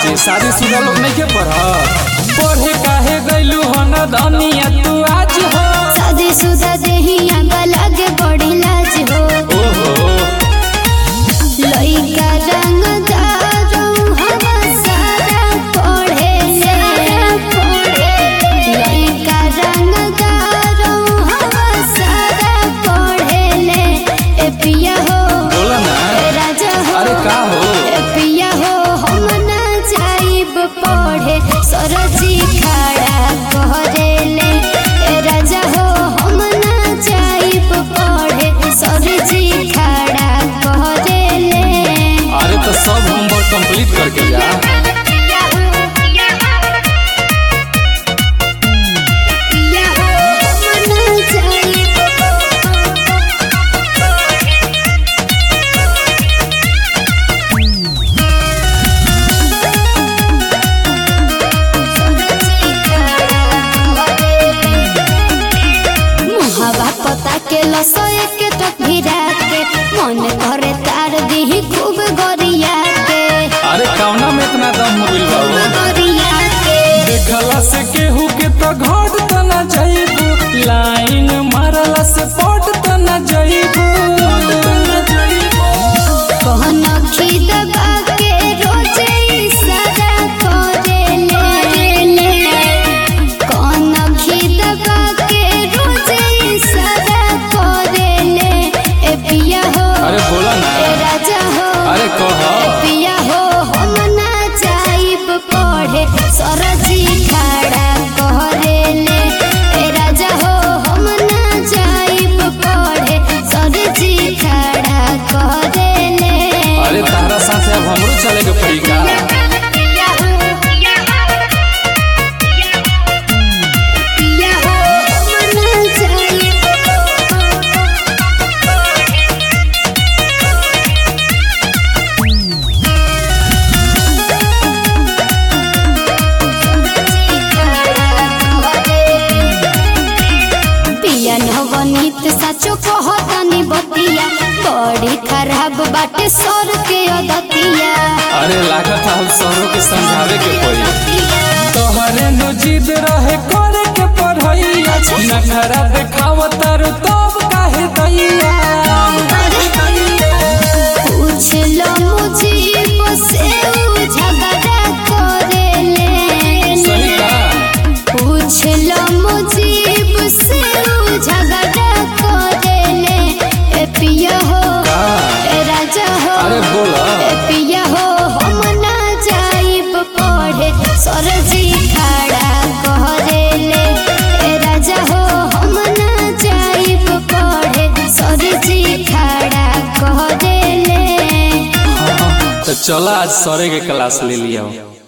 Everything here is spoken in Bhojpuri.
भौजी शादी शुदा लोग नहीं के पढ़ पढ़े काहे गइलू हन धनिया तू आज हो शादीशुदा देहिया अलग बड़ी लाज हो ओहो लइका रंगदार हम सारा पढ़े लइका रंगदार हम सारा पढ़े ए पिया हो बोला ना ए राजा हो अरे का हो ए पिया हो हम ना जाइब पढ़े सरजी खड़ा कहरेले ए राजा हो हम ना जाइब पढ़े सरजी खड़ा कहरेले अरे तो सब होमवर्क कंप्लीट करके जा पिया हो हम ना जाइब मुहावा पता के लसए के टक भिरा के मन करे तार दिही खूब गरिया के अरे कौना में इतना दम मोबिल बाबू गरिया के देखला से केहू के तो घाट त ना जाइबू लाइन मारला से पट त ना जाइबू कहन खिदबा के रोजे इशारा करेले कहन खिदबा के रोजे इशारा करेले ए पिया हो अरे बोला ना ए राजा हो अरे कह पिया हो हम ना जाइब पढ़े सरजी खड़ा कहरेले ए राजा हो हम ना जाइब पढ़े सरजी खड़ा कहरेले अरे तारा साथे अब हमरो चले के पड़ी का पिया हो पिया हो हम ना जाइब पिया नवनीत साचो कहतानी बतिया बड़ी खराब बाटे सर के अदतिया अरे लागत हम सरो के समझावे के पड़ी तोहरे नु जिद रहे करे के पढ़ैया नखरा देखावत तारू तब काहे दैया पूछ लो मुझे बसे उ झगड़ा करेले सही का पूछ लो मुझे बसे उ झगड़ा करेले ए पिया हो का ए राजा हो अरे बोला ए पिया हो हम ना जाइब पढ़े सरजी खड़ा कहरेले ए राजा हो हम ना जाइब पढ़े सरजी खड़ा कहरेले तो चला आज सरे के क्लास ले लिया